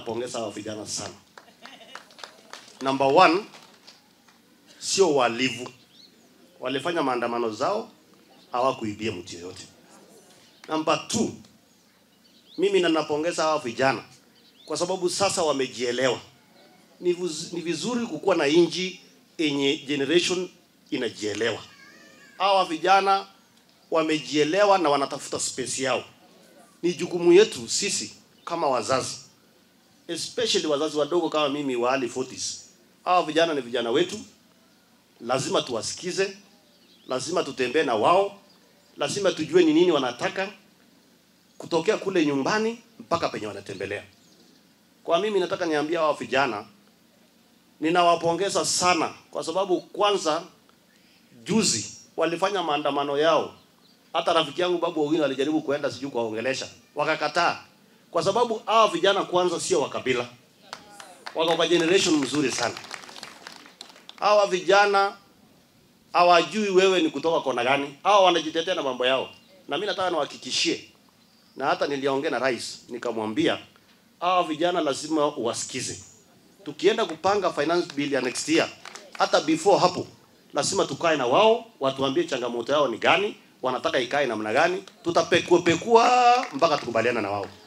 Pongeza hawa vijana sana. Number one, sio walivu, walifanya maandamano zao, hawakuibia mtu yoyote. Number two, mimi na napongeza hawa vijana kwa sababu sasa wamejielewa. Ni, vuz, ni vizuri kukuwa na inji yenye generation inajielewa. Hawa vijana wamejielewa na wanatafuta space yao. Ni jukumu yetu sisi kama wazazi, especially wazazi wadogo kama mimi wa early 40s. Hawa vijana ni vijana wetu, lazima tuwasikize, lazima tutembee na wao, lazima tujue ni nini wanataka kutokea kule nyumbani mpaka penye wanatembelea. Kwa mimi nataka niambia hawa vijana, ninawapongeza sana kwa sababu kwanza, juzi walifanya maandamano yao. Hata rafiki yangu Babu Owino alijaribu kuenda sijui kuwaongelesha, wakakataa, kwa sababu hawa vijana kwanza sio wa kabila, wako kwa generation mzuri sana. Hawa vijana hawajui wewe ni kutoka kona gani, hawa wanajitetea na mambo yao, na mimi nataka niwahakikishie, na hata niliongea na rais nikamwambia hawa vijana lazima uwasikize. Tukienda kupanga finance bill ya next year, hata before hapo lazima tukae na wao, watuambie changamoto yao ni gani, wanataka ikae namna gani, tutapekua pekua mpaka tukubaliana na wao.